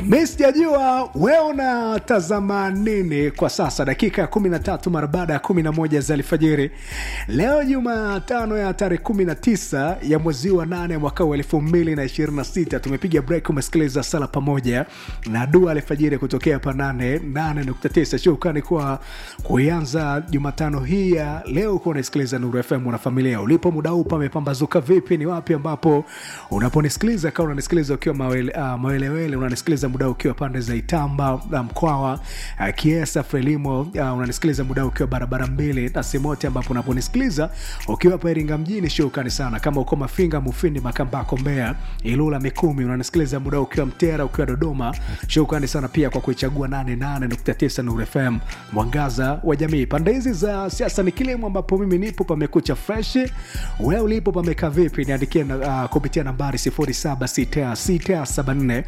mi sijajua we unatazama nini kwa sasa dakika ya 13 mara baada ya 11 za alfajiri leo jumatano ya tarehe 19 ya mwezi wa 8 mwaka wa 226 tumepiga break umesikiliza sala pamoja na dua alfajiri kutokea pa 89 shukrani kwa kuianza jumatano hii ya leo kuwa unasikiliza nuru fm na familia ulipo muda huu pamepambazuka vipi ni wapi ambapo unaponisikiliza kama unanisikiliza ukiwa mawele, uh, mawelewele unanisikiliza muda ukiwa pande za itamba uh, mkwawa uh, kiesa frelimo uh, unanisikiliza muda ukiwa barabara mbili na simote ambapo unaponisikiliza ukiwa hapa iringa mjini shukrani sana kama uko mafinga mufindi makambako mbea ilula mikumi unanisikiliza muda ukiwa mtera ukiwa dodoma shukrani sana pia kwa kuichagua 88.9 nuru fm mwangaza wa jamii pande hizi za siasa ni kilimo ambapo mimi nipo pamekucha fresh we ulipo pamekaa vipi niandikie uh, kupitia nambari 076674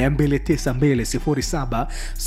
292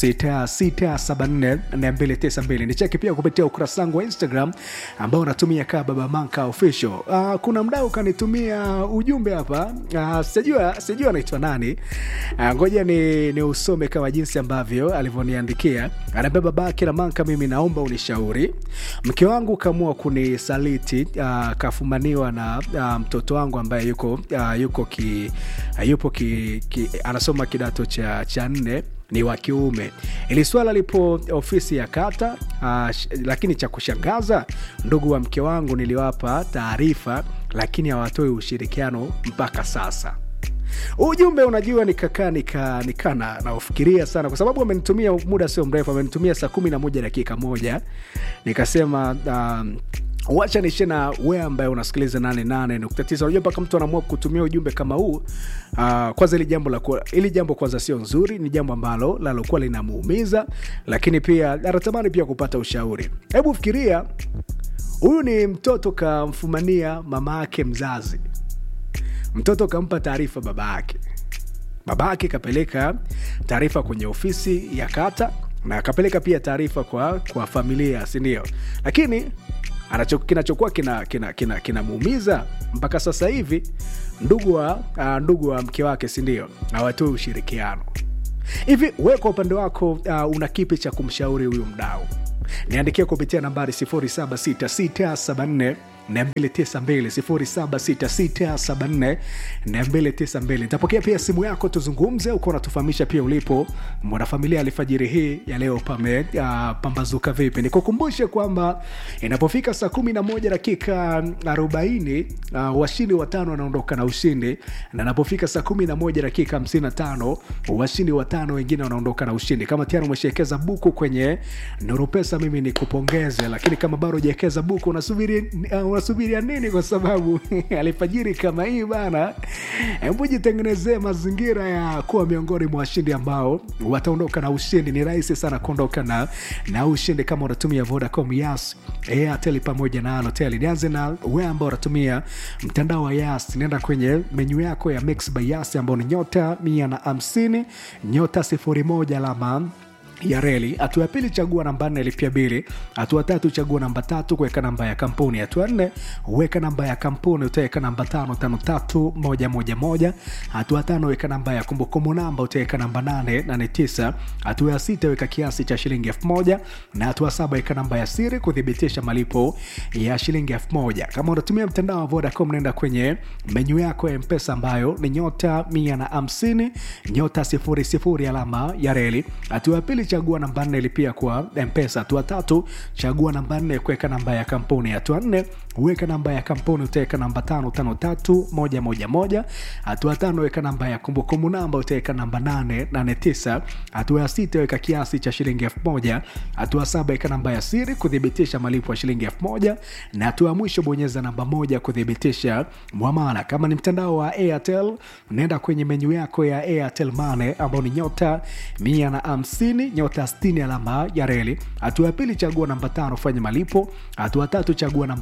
076674 nicheki pia kupitia ukurasa wangu wa instagram ambao unatumia kaa baba manka official uh, kuna mdau kanitumia ujumbe hapa uh, sijua sijua anaitwa nani uh, ngoja ni, ni usome kama jinsi ambavyo alivyoniandikia anaambia babake na manka mimi naomba unishauri mke wangu kaamua kunisaliti uh, kafumaniwa na uh, mtoto wangu ambaye yuko uh, yuko ki, uh, yupo ki, ki, anasoma kidato cha, cha nne ni wa kiume ili swala lipo ofisi ya kata uh, lakini cha kushangaza ndugu wa mke wangu niliwapa taarifa lakini hawatoi ushirikiano mpaka sasa ujumbe unajua nikakaa nika, nika na, naufikiria sana kwa sababu amenitumia muda sio mrefu amenitumia saa kumi na moja dakika moja nikasema um, wacha nishe na we ambaye unasikiliza 88.9 unajua mpaka mtu anaamua kutumia ujumbe kama huu uh, kwanza ili jambo la ili jambo kwanza sio nzuri ni jambo ambalo lalokuwa linamuumiza lakini pia anatamani pia kupata ushauri hebu fikiria huyu ni mtoto kamfumania mama yake mzazi mtoto kampa taarifa baba yake baba yake kapeleka taarifa kwenye ofisi ya kata na akapeleka pia taarifa kwa, kwa familia sindio lakini anacho, kinachokuwa kinamuumiza kina, kina, kina mpaka sasa hivi ndugu wa uh, ndugu wa mke wake sindio hawatoi ushirikiano hivi we kwa upande wako uh, una kipi cha kumshauri huyu mdau niandikia kupitia nambari 76674 292 nitapokea pia simu yako tuzungumze uko unatufahamisha pia ulipo mwanafamilia alfajiri hii ya leo pame uh, pambazuka vipi nikukumbushe kwamba inapofika saa 11 dakika 40 uh, washindi watano wanaondoka na ushindi na inapofika saa 11 dakika 55 washindi watano wengine wanaondoka na ushindi kama tayari umeshawekeza buku kwenye nurupesa mimi ni kupongeze lakini kama bado ujawekeza buku unasubiri uh, unasubiria nini kwa sababu alfajiri kama hii bana hebu jitengenezee mazingira ya kuwa miongoni mwa washindi ambao wataondoka na ushindi ni rahisi sana kuondoka na, na ushindi kama unatumia vodacom yas airtel pamoja na alotel nianze na we ambao unatumia mtandao wa yas nenda kwenye menyu yako ya mix by yas ambao ni nyota mia na hamsini nyota sifuri moja alama ya reli hatua ya pili chagua namba nne lipia bili hatua tatu chagua namba tatu kuweka namba ya kampuni hatua nne weka namba ya kampuni utaweka namba tano tano tatu moja moja moja hatua tano weka namba ya kumbukumbu namba utaweka namba nane nane tisa hatua ya sita weka kiasi cha shilingi elfu moja na hatua saba weka namba ya siri kuthibitisha malipo ya shilingi elfu moja kama unatumia mtandao wa vodacom naenda kwenye menyu yako ya mpesa ambayo ni nyota mia na hamsini nyota sifuri sifuri alama ya reli hatua ya pili chagua namba nne lipia kwa mpesa hatua tatu chagua namba nne kuweka namba ya kampuni hatua nne weka namba ya kampuni utaweka namba tano tano tatu moja moja moja hatua tano weka namba ya kumbukumbu namba utaweka namba nane nane tisa hatua ya sita weka kiasi cha shilingi elfu moja hatua saba weka namba ya siri kuthibitisha malipo ya shilingi elfu moja na hatua ya mwisho bonyeza namba moja kuthibitisha mwamala kama ni mtandao wa airtel naenda kwenye menyu yako ya airtel mane ambao ni nyota mia na hamsini nyota 60 alama ya reli hatua ya pili chagua namba tano fanya malipo hatua tatu chagua namba nne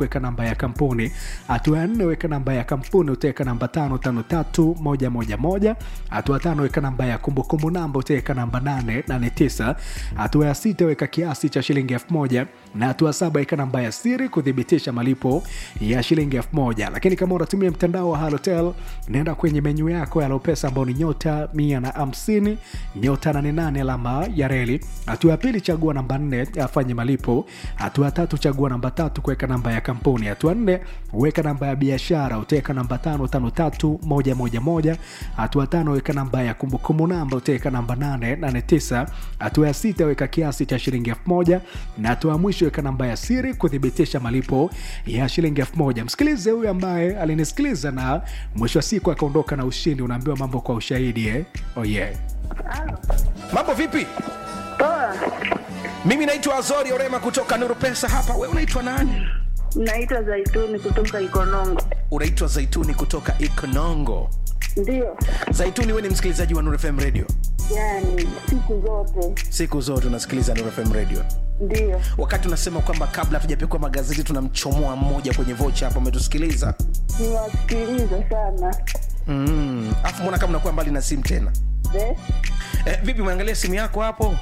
kuweka namba ya kampuni hatua ya nne weka namba ya kampuni utaweka namba tano tano tatu moja moja moja hatua tano weka namba ya kumbukumbu namba utaweka namba nane nane tisa hatua ya sita weka kiasi cha shilingi elfu moja na hatua saba weka namba ya siri kuthibitisha malipo ya shilingi elfu moja lakini kama unatumia mtandao wa halotel naenda kwenye menyu yako ya lopesa ambao ni nyota mia na hamsini nyota nane nane alama ya reli hatua ya pili chagua namba nne afanye malipo hatua ya tatu chagua namba tatu kuweka namba ya kampuni hatua nne weka namba ya biashara utaweka namba tano tano tatu moja moja moja hatua tano weka namba ya kumbukumbu namba utaweka namba nane nane tisa hatua ya sita weka kiasi cha shilingi elfu moja na hatua ya mwisho weka namba ya siri kuthibitisha malipo ya shilingi elfu moja msikilize huyu ambaye alinisikiliza na mwisho wa siku akaondoka na ushindi unaambiwa mambo kwa ushahidi eh? oh yeah. mambo vipi Poa, mimi naitwa azori orema kutoka nuru pesa hapa we unaitwa nani naitwa Zaituni kutoka Ikonongo. unaitwa zaituni kutoka ikonongo Ndio, zaituni we ni msikilizaji wa nuru fm radio yani siku zote siku zote unasikiliza nuru fm radio ndio. wakati unasema kwamba kabla hatujapekua magazeti tunamchomoa mmoja kwenye vocha hapo umetusikiliza Niwasikiliza sana mm. afu mbona kama unakuwa mbali na simu tena Eh, eh, vipi umeangalia simu yako hapo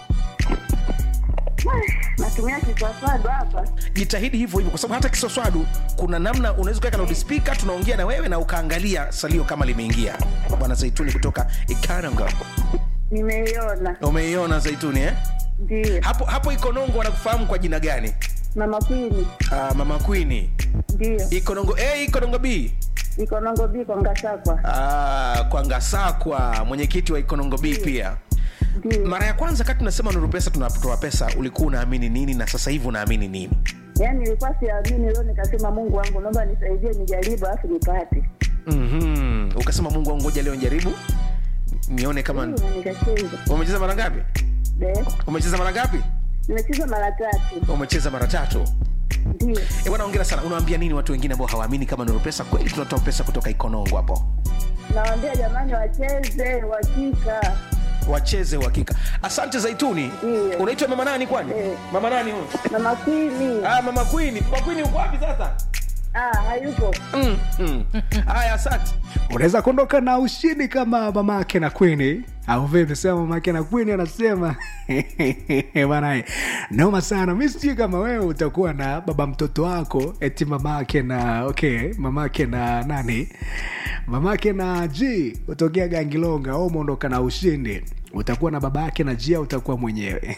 natumia kiswaswadu hapa. jitahidi hivyo hivyo kwa sababu hata kiswaswadu kuna namna unaweza kuweka loudspeaker tunaongea na wewe na ukaangalia salio kama limeingia bwana zaituni kutoka ikaranga Nimeiona, umeiona zaituni eh? ndio. hapo hapo ikonongo wanakufahamu kwa jina gani Mama Kwini, uh, mama kwini ndio. ikonongo a ikonongo b Ikonongo biko Ngasakwa, uh, kwa ngasakwa mwenyekiti wa ikonongo b pia ndio. mara ya kwanza kati tunasema nuru pesa tunatoa pesa ulikuwa unaamini nini na sasa hivi unaamini nini Yani nilikuwa siamini, leo nikasema Mungu wangu, naomba nisaidie, nijaribu alafu nipate. mm-hmm. ukasema mungu wangu ngoja leo njaribu nione kama Ndio, na nikacheza. umecheza mara ngapi Eh, umecheza mara ngapi nimecheza mara tatu, umecheza mara tatu ndio. Eh, bwana ongera sana unawaambia nini watu wengine ambao hawaamini kama nuru pesa kweli tunatoa pesa kutoka ikonongo hapo Nawaambia jamani, wacheze wakika. wacheze uhakika asante zaituni Ndiyo. unaitwa mama nani kwani Eh. mama nani huyu Mama Kwini, ah, mama kwini mama kwini uko wapi sasa ah, hayupo. mm, mm. haya asante unaweza kuondoka na ushindi kama mamake na kwini au vipi sema mamake na kwini anasema bana noma sana mi sijui kama wewe utakuwa na baba mtoto wako eti mamake na okay mamake na nani mamake na g utokea gangilonga au umeondoka na ushindi utakuwa na baba yake na jia utakuwa mwenyewe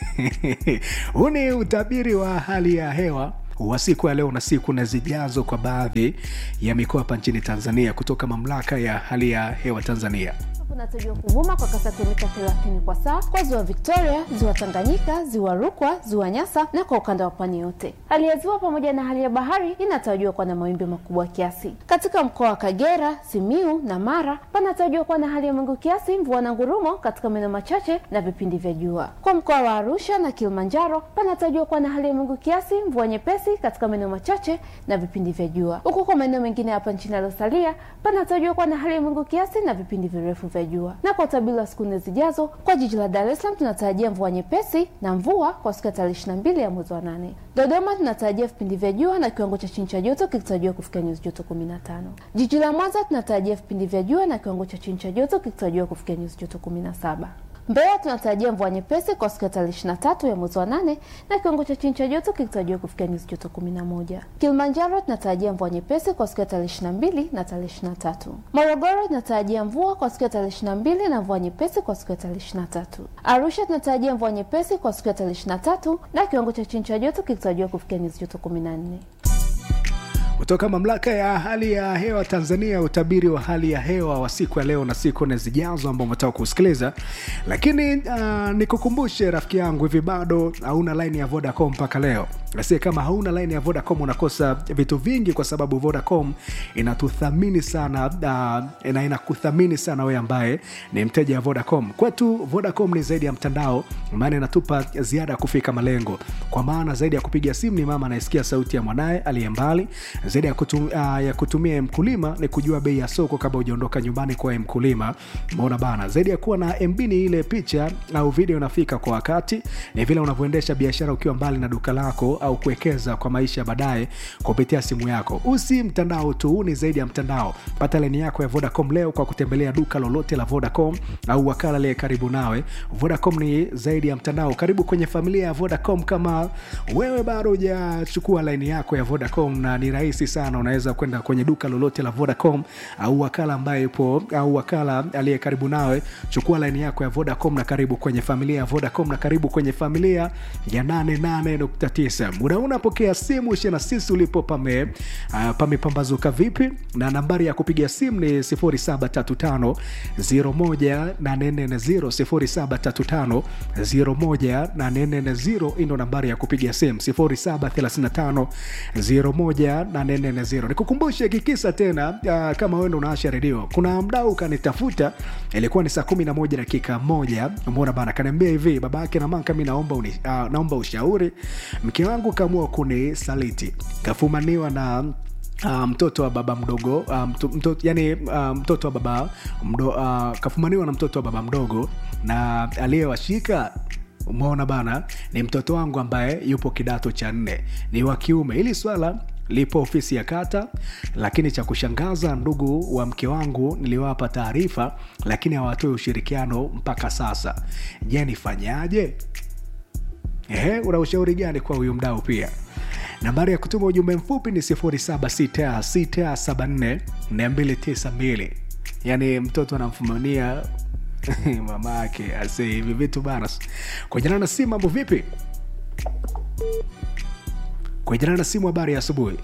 huu ni utabiri wa hali ya hewa wa siku ya leo na siku na zijazo kwa baadhi ya mikoa hapa nchini tanzania kutoka mamlaka ya hali ya hewa tanzania kunatarajiwa kuvuma kwa kasi ya kilomita 30 kwa saa kwa ziwa victoria ziwa tanganyika ziwa rukwa ziwa nyasa na kwa ukanda wa pwani yote hali ya ziwa pamoja na hali ya bahari inatarajiwa kuwa na mawimbi makubwa kiasi katika mkoa wa kagera simiu na mara panatarajiwa kuwa na hali ya mawingu kiasi mvua na ngurumo katika maeneo machache na vipindi vya jua kwa mkoa wa arusha na kilimanjaro panatarajiwa kuwa na hali ya mawingu kiasi mvua nyepesi katika maeneo machache na vipindi vya jua huku kwa maeneo mengine hapa nchini yaliyosalia panatarajiwa kuwa na hali ya mawingu kiasi na vipindi virefu vya jua na kwa utabiri wa siku nne zijazo kwa jiji la dar es salaam tunatarajia mvua nyepesi na mvua kwa siku ya tarehe ishiri na mbili ya mwezi wa nane dodoma tunatarajia vipindi vya jua na kiwango cha chini cha joto kikitarajiwa kufikia nyuzi joto kumi na tano jiji la mwanza tunatarajia vipindi vya jua na kiwango cha chini cha joto kikitarajiwa kufikia nyuzi joto kumi na saba Mbeya tunatarajia mvua nyepesi kwa siku ya tarehe ishirini na tatu ya mwezi wa nane na kiwango cha chini cha joto kikitarajiwa kufikia nyuzi joto kumi na moja. Kilimanjaro tunatarajia mvua nyepesi kwa siku ya tarehe ishirini na mbili na tarehe ishirini na tatu. Morogoro tunatarajia mvua kwa siku ya tarehe ishirini na mbili na mvua nyepesi kwa siku ya tarehe ishirini na tatu. Arusha tunatarajia mvua nyepesi kwa siku ya tarehe ishirini na tatu na kiwango cha chini cha joto kikitarajiwa kufikia nyuzi joto kumi na nne. kutoka mamlaka ya hali ya hewa tanzania utabiri wa hali ya hewa wa siku ya leo na siku nne zijazo ambao umetaka kusikiliza lakini uh, nikukumbushe rafiki yangu hivi bado hauna laini ya vodacom mpaka leo sie kama hauna laini ya vodacom unakosa vitu vingi kwa sababu vodacom inatuthamini sana uh, na inakuthamini sana wewe ambaye ni mteja wa vodacom kwetu vodacom ni zaidi ya mtandao maana inatupa ziada ya kufika malengo kwa maana zaidi ya kupiga simu ni mama anayesikia sauti ya mwanaye aliye mbali zaidi ya, kutum, uh, ya kutumia mkulima ni kujua bei ya soko kabla hujaondoka nyumbani kwa mkulima mona bana zaidi ya kuwa na mb ni ile picha au video inafika kwa wakati ni vile unavyoendesha biashara ukiwa mbali na duka lako au kuwekeza kwa maisha ya baadaye kupitia simu yako usi mtandao tu huu ni zaidi ya mtandao pata laini yako ya vodacom leo kwa kutembelea duka lolote la vodacom au wakala liye karibu nawe vodacom ni zaidi ya mtandao karibu kwenye familia ya vodacom kama wewe bado hujachukua laini yako ya vodacom na ni rahisi sana unaweza kwenda kwenye duka lolote la vodacom au wakala ambaye yupo au wakala aliye karibu nawe chukua laini yako ya vodacom na karibu kwenye familia ya vodacom na karibu kwenye familia ya 88.9 muda huu unapokea simu shena sisi ulipo pame uh, pamepambazuka vipi na nambari ya kupiga simu ni 0735 01840 0735 hii ndo nambari ya kupiga simu 0735 01840 nikukumbushe kikisa tena uh, kama wendo unaasha redio kuna mdau kanitafuta ilikuwa ni saa 11 dakika moja mbona bana kaniambia hivi baba yake na manka mi naomba, uni, uh, naomba ushauri mke wangu kaamua kunisaliti kafumaniwa na Uh, mtoto wa baba mdogo uh, mto, mto, yani uh, mtoto wa baba mdo, uh, kafumaniwa na mtoto wa baba mdogo na aliyewashika umeona bana ni mtoto wangu ambaye yupo kidato cha nne ni wa kiume hili swala lipo ofisi ya kata lakini cha kushangaza ndugu wa mke wangu niliwapa taarifa lakini hawatoi ushirikiano mpaka sasa je nifanyaje Ehe, una ushauri gani kwa huyu mdau pia nambari ya kutuma ujumbe mfupi ni 0766744292 yaani mtoto anamfumania mama yake ase hivi vitu bana kwenye na simu mambo vipi kwenye na simu habari ya asubuhi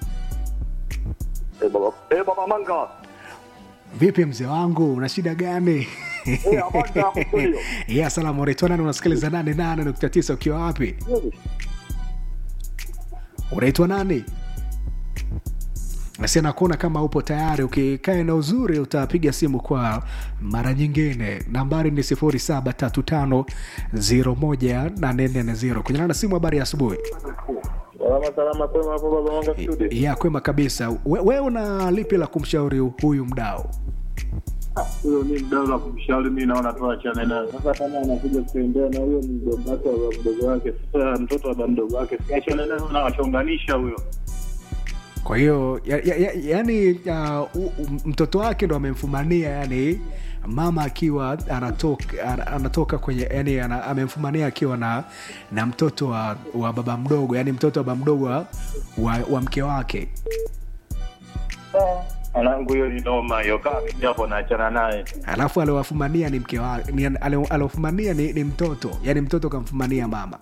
Eh, baba, eh, baba Manga. vipi mzee wangu una shida gani Eh, habari za hapo studio? ya salamu unaitwa nani unasikiliza nane nane nukta tisa ukiwa wapi unaitwa nani nasi nakuona kama upo tayari ukikae na uzuri utapiga simu kwa mara nyingine nambari ni 735 kunyana na simu habari ya asubuhi Salama salama kwema hapo baba Manga studio. ya kwema kabisa we, we una lipi la kumshauri huyu mdao Huyo ni mdau la kumshauri mimi naona tu achane naye. Sasa kama anakuja kutembea na huyo mdogo wake wa mdogo wake, sasa mtoto wa mdogo wake, si achane naye na wachonganisha huyo. kwa hiyo ya, ya, ya, yani uh, u- u- mtoto wake ndo amemfumania yani mama akiwa anatoka, ana- anatoka kwenye yani ana, amemfumania akiwa na na mtoto wa, wa baba mdogo yani mtoto wa baba mdogo wa, wa, wa mke wake Anangu hiyo ni noma hiyo, kama mimi hapo naachana naye. alafu aliwafumania ni mke wake ni, ali- aliofumania ni, ni mtoto yani mtoto kamfumania mama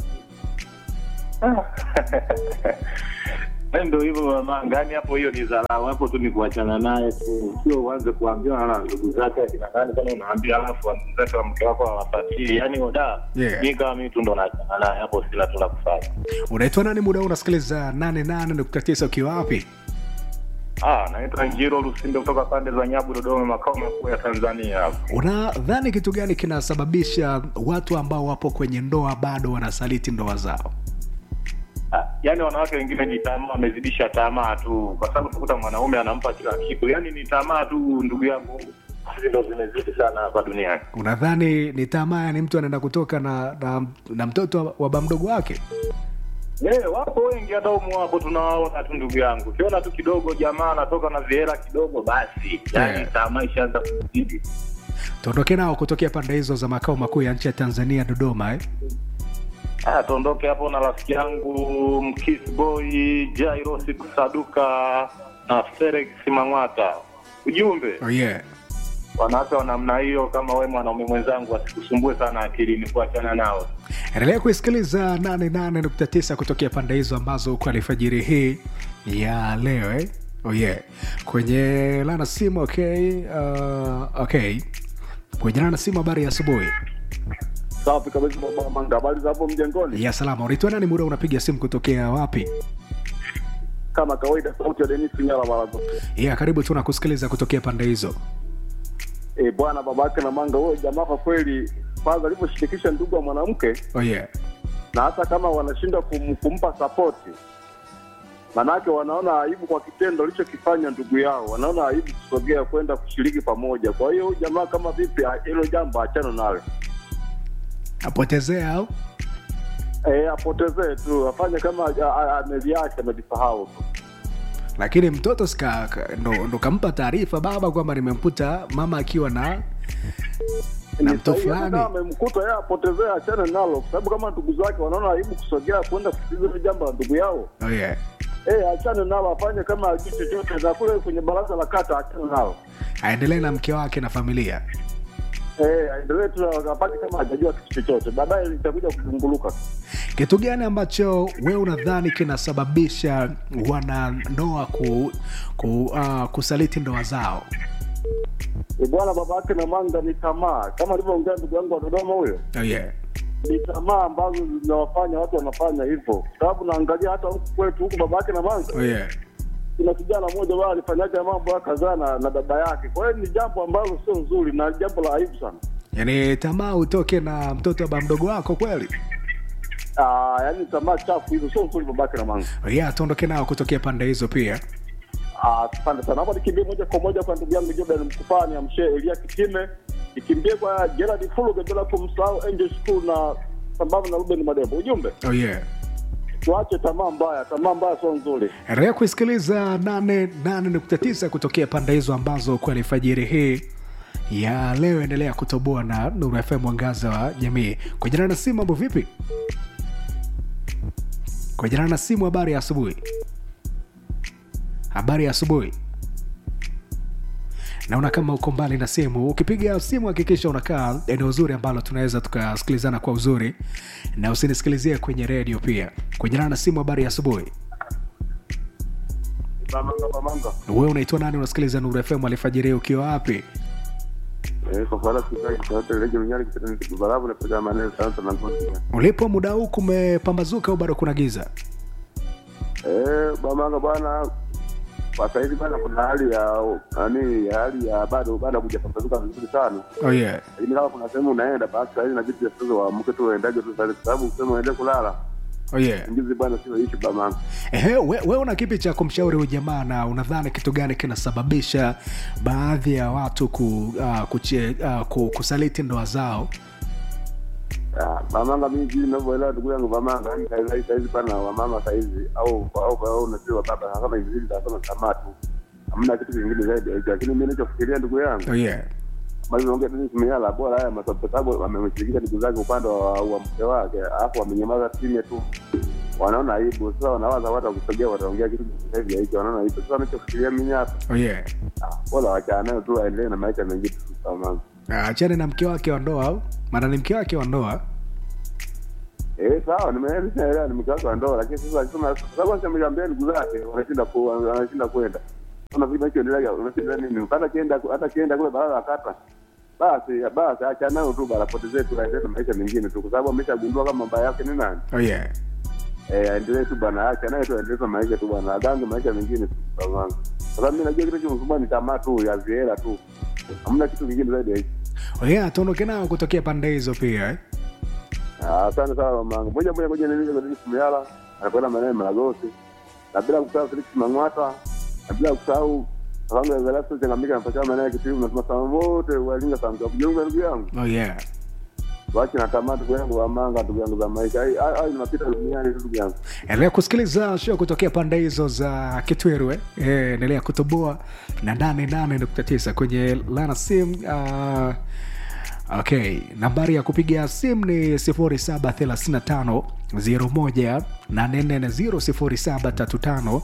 Eh, Ndio hivyo baba Manga, yani hapo hiyo ni dharau, hapo tu ni kuachana naye tu, sio uanze kuambiwa na ndugu zake akina nani, kama unaambia alafu wazake wa mke wako hawapatii, yani oda Yeah. mi kama mimi tu ndo naachana naye hapo, sina tu la kufanya. unaitwa nani muda huu unasikiliza 88.9 ukiwa wapi Ah, naitwa Njiro Lusinde kutoka pande za Nyabu, Dodoma, makao makuu ya Tanzania hapo. unadhani kitu gani kinasababisha watu ambao wapo kwenye ndoa bado wanasaliti ndoa zao Ah, yaani wanawake wengine ni tamaa, wamezidisha tamaa tu, kwa sababu tukuta mwanaume anampa kila kitu, yaani ni tamaa tu, ndugu yangu, hizi ndo zimezidi sana hapa duniani. unadhani ni tamaa ni mtu anaenda kutoka na, na, na mtoto wa- wa bamdogo wake Eh, wapo wengi hata umu wapo tunawaona tu ndugu yangu, ukiona tu kidogo jamaa anatoka na vihela kidogo, basi yaani Yeah. tamaa ishaanza kuzidi. tuondoke nao kutokea pande hizo za makao makuu ya nchi ya tanzania dodoma eh? Ah, tuondoke hapo na rafiki yangu Mkiss Boy Jairos Kusaduka na Felix Mang'ata. Ujumbe oh, yeah. wanawake wa namna hiyo, kama we mwanaume mwenzangu, wasikusumbue sana akilini, kuachana nao. endelea kuisikiliza 88.9 kutokea pande hizo ambazo uko alfajiri hii ya leo eh? oh, yeah. kwenye lana simu okay uh, okay kwenye lana simu habari ya asubuhi Safi kabisa baba Manga, habari za hapo mjengoni? ya salama unaitwa nani muda unapiga simu kutokea wapi Kama kawaida, sauti ya Denis Nyala Barazo. ya karibu tu nakusikiliza kutokea pande hizo Eh bwana, baba yake na Manga, huyo jamaa kwa kweli, kwanza alivyoshirikisha ndugu wa mwanamke, oh, yeah. na hata kama wanashindwa kum, kumpa sapoti, manake wanaona aibu kwa kitendo alichokifanya ndugu yao, wanaona aibu kusogea kwenda kushiriki pamoja. Kwa hiyo huyu jamaa kama vipi, ah, hilo jambo achana nalo. apotezea au eh, apotezee tu afanye kama a- a- ameviacha amejisahau tu lakini mtoto sika ka- ndo, ndo kampa taarifa baba kwamba nimemkuta mama akiwa na na Ni mtu sahihi, hata fulani kama amemkuta yeye apotezee achane nalo kwa sababu kama ndugu zake wanaona aibu kusogea kwenda kusikiliza hilo jambo la ndugu yao oh, yeah. eh, achane nalo afanye kama ajui chochote na kule kwenye baraza la kata achane nalo aendelee na mke wake na familia eh, aendelee tu apate kama hajajua kitu chochote baadaye itakuja kuzunguluka kitu gani ambacho we unadhani kinasababisha wanandoa ku, ku, uh, kusaliti ndoa zao E bwana, baba yake na manga ni tamaa, kama alivyoongea ndugu yangu wa Dodoma huyo, oh, yeah. ni tamaa ambazo zinawafanya watu wanafanya hivyo, kwa sababu naangalia hata huku kwetu huku baba yake na manga, Oh, yeah. kuna kijana mmoja wao alifanyaga mambo ya kadhaa na, na dada yake. Kwa hiyo ni jambo ambalo sio nzuri na jambo la aibu sana. yaani tamaa utoke na mtoto wa ba mdogo wako kweli Ah, yaani tamaa chafu hizo sio nzuri baba yake na manga. oh, yeah, tuondoke nao kutokea pande hizo pia Ah, asante sana. Hapa nikimbie moja kwa moja kwa ndugu yangu Jordan Mkupani amshe Elia Kitime, nikimbie kwa Gerard Fuluge bila kumsahau Angel School na sambamba na Ruben Madebo. Ujumbe oh, yeah. tuache tamaa mbaya, tamaa mbaya sio nzuri. endelea kuisikiliza 88.9 kutokea pande hizo ambazo kwa alfajiri hii ya leo endelea kutoboa na Nuru FM mwangaza wa jamii. Kwa jina na simu, mambo vipi? Kwa jina na simu, habari ya asubuhi. Habari ya asubuhi. Naona kama uko mbali na simu. Ukipiga simu, hakikisha unakaa eneo zuri ambalo tunaweza tukasikilizana kwa uzuri, na usinisikilizie kwenye redio pia. Kwa jina na simu, habari ya asubuhi. Bamanga bamanga. Wewe unaitwa nani? Unasikiliza Nuru FM alfajiri ukiwa wapi? Eh, kwa fara sika kitaote leje mnyali kitani kibarabu na pega maneno sana sana ngozi. Ulipo muda huu kumepambazuka au bado kuna giza? Eh, bamanga bwana kwa saizi bwana kuna hali ya nani ya hali ya bado bado kujapambazuka vizuri sana. Oh yeah. Lakini kama kuna sehemu unaenda basi saizi na vitu sasa waamke tu uendaje tu saizi kwa sababu ukisema uende kulala Oh yeah. ngizi bwana sio ishi bamanga. Ehe, we, we una kipi cha kumshauri huyu jamaa na unadhani kitu gani kinasababisha baadhi ya watu ku, uh, kuche, uh, ku, kusaliti ndoa zao? Ah, Bamanga mimi jinsi ninavyoelewa ndugu yangu Bamanga, yani saizi saizi pana wamama saizi au au au unasema baba kama hivi hivi kama tamaa tu. Hamna kitu kingine zaidi ya hicho. Lakini mimi ninachofikiria ndugu yangu Oh yeah. Mazungumzo Dennis Miala bora haya masababu sababu wamemshirikisha ndugu zake upande wa, wa mke wake, alafu wamenyamaza kimya tu, wanaona aibu. Sasa wanawaza watu wakusogea, wataongea kitu hivi hicho, wanaona aibu. Sasa wanachofikiria mimi hapa, Oh yeah. ah, bora wachana nayo tu, aendelee na maisha mengine tu kama Ah, Achane na mke wake wa ndoa au? Maana ni mke wake wa ndoa. Eh, sawa, nimeelewa ni mke wake wa ndoa, lakini sasa akisema sababu asemwambia ndugu zake wanashinda ku wanashinda kwenda. Kuna vipi kinaendelea? Unashinda nini? Hata kienda hata kienda kule barabara ya kata. Basi basi acha nayo tu bana, potezee tu aendelee na maisha mengine tu, kwa sababu ameshagundua kama baba yake ni nani. Oh yeah. Eh, aendelee tu bana, acha naye tu aendelee na maisha tu bana, agange maisha mengine tu bana. Kwa sababu mimi najua kitu kinachomsumbua ni tamaa tu ya viela tu. Hamna kitu kingine zaidi ya hicho. Oh yeah, tuondoke nao kutokea pande hizo pia eh? Ah, Asante sana mamangu. Moja moja moja nilije kwa Dennis Muyala, anakwenda maeneo ya Malagosi. Na bila kusahau Felix Mang'wata, na bila kusahau Kalango ya Zalasto changamika na pachama maeneo ya Kitimu na tunasema wote walinga sana kwa kujiunga ndugu yangu. Oh yeah. Wacha na tamaa ndugu yangu wa manga ndugu yangu za maisha. Ai ai tunapita duniani tu ndugu yangu. endelea kusikiliza show kutokea pande hizo za kitweru eh? Eh, endelea kutoboa na 88.9 kwenye lana sim uh, okay nambari ya kupiga simu ni 0735 01 840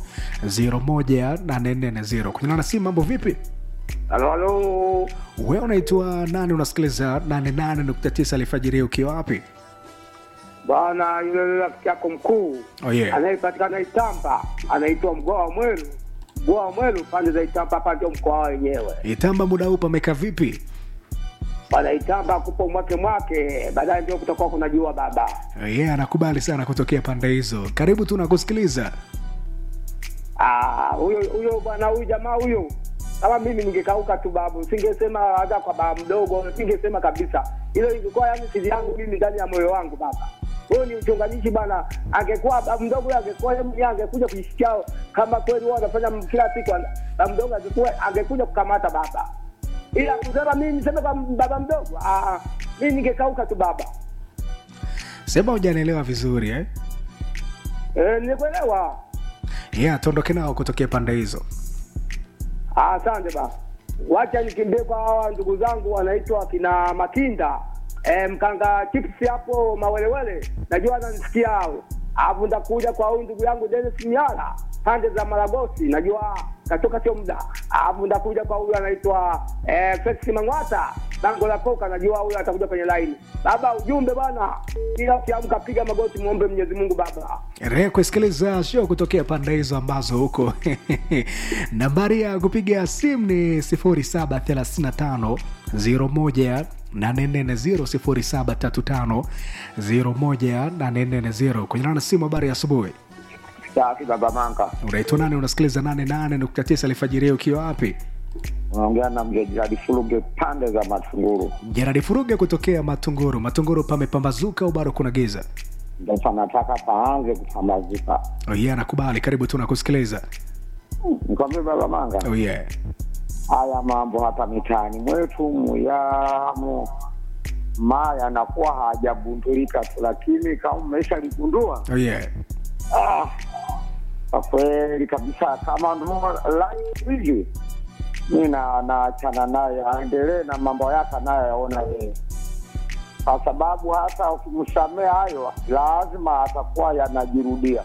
0735 kwenye lana sim mambo vipi Halo, halo. we unaitwa nani unasikiliza 88.9 alifajiri ukiwa wapi Bwana yule yule rafiki yako mkuu oh, yeah. anayepatikana Itamba anaitwa Mgoa wa Mwelu. Mgoa wa Mwelu pande za Itamba, hapa ndio mkoa wenyewe. itamba muda huu pameka vipi Bwana Itamba kupo mwake mwake, baadaye ndio kutakuwa kuna jua baba. ye yeah, anakubali sana kutokea pande hizo karibu tu nakusikiliza Ah, huyo huyo bwana huyu jamaa huyo kama mimi ningekauka tu babu, singesema hata kwa baba mdogo, singesema kabisa. Hilo ingekuwa yani siri yangu mimi ndani ya moyo wangu baba. Huyo ni uchonganishi bana. Angekuwa baba mdogo huyo angekuwa yeye mwenyewe angekuja kuisikia kama kweli wao wanafanya kila siku, baba mdogo angekuwa angekuja kukamata baba. Ila kusema mimi niseme kwa baba mdogo, ah, mimi ningekauka tu baba. sema hujanielewa vizuri eh? Eh, nikuelewa. yeah, tuondoke nao kutokea pande hizo Ah, Asante ba. Wacha nikimbie kwa hawa ndugu zangu wanaitwa kina Makinda. Eh, mkanga chips hapo mawelewele. Najua ananisikia hao. Alafu ndakuja kwa huyu ndugu yangu Dennis Miala pande za Maragosi. Najua katoka sio muda. Alafu ndakuja kwa huyu anaitwa eh, Felix Mangwata. Bango la koka najua huyu atakuja kwenye line. Baba ujumbe bwana. Kila ukiamka piga magoti muombe Mwenyezi Mungu baba. endelea kusikiliza show kutokea pande hizo ambazo huko nambari ya kupiga simu ni 0735 01 840 0735 kwenye nana simu habari ya asubuhi Safi baba Manka, unaitwa nani unasikiliza 88.9 alfajiri ukiwa wapi unaongea na mzee Jiradi Fuluge pande za Matunguru. jeradi furuge kutokea matunguru matunguru pamepambazuka au bado kuna giza Ndio panataka paanze kupambazuka. oh yeah, nakubali karibu tu nakusikiliza Nikwambie baba Manga, oh yeah. haya mambo hapa mitaani mwetu muyamo ma yanakuwa hajabundulika tu, lakini kama umesha ligundua Oh yeah. ah, kwa kweli kabisa, kama ndo live hivi mi na naachana naye aendelee na mambo yake anayoyaona yeye, kwa sababu hata ukimsamea hayo lazima atakuwa yanajirudia.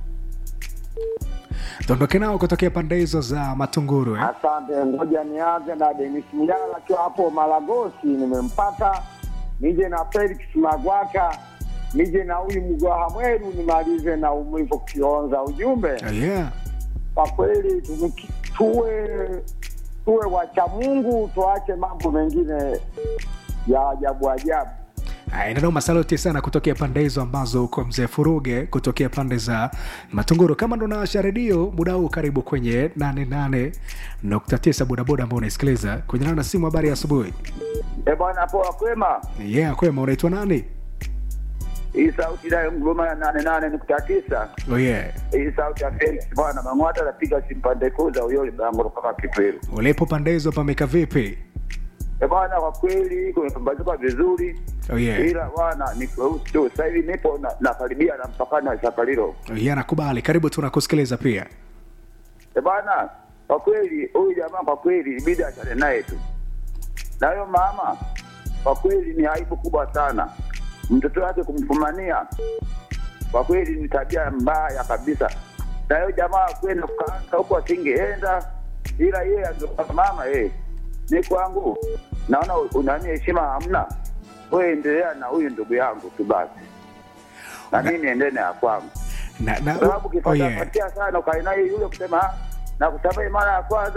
tuondoke nao kutokea pande hizo za matunguru eh? Asante, ngoja nianze na Denis Mjala akiwa hapo Malagosi, nimempata. Nije na Felix Magwata, nije na huyu Mgwaha Mweru, nimalize na Umwivo Kionza. Ujumbe oh yeah. kwa kweli tumiki- tuwe tuwe wacha Mungu, tuache mambo mengine ya ajabu ajabu. nanoma saloti sana kutokea pande hizo ambazo uko mzee furuge kutokea pande za matunguru kama ndo nawasha redio muda huu karibu kwenye 88.9 bodaboda ambao unaisikiliza kwenye nana simu habari ya asubuhi E bwana, poa kwema. yeah kwema unaitwa nani Hii sauti nayo Mgoma ya nane nane nukta tisa. oh yeah. Hii sauti ya Felix bwana Mang'wata anapiga simpande kuu za uyoli bango kama Kipwelu. ulipo pande hizo pameka vipi E bwana, kwa kweli kumepambazuka vizuri, oh yeah. ila bwana ni kweusi tu. Sasa hivi nipo na- nakaribia na mpakani wa Sakalilo. oh yeah, nakubali karibu tunakusikiliza pia E bwana, kwa kweli huyu jamaa kwa kweli ibidi achane naye tu, na huyo mama kwa kweli ni aibu kubwa sana, mtoto wake kumfumania kwa kweli ni tabia mbaya kabisa, na huyo jamaa kwenda kukaanga huko asingeenda, ila yeye angekuwa mama yeye ni kwangu, naona unani heshima hamna, wewe endelea na huyu ndugu yangu tu basi, na mimi niendene na kwangu na, na, sababu oh yeah. ukipatapatia sana ukae naye yule kusema "Ah, na kusamehe mara ya kwanza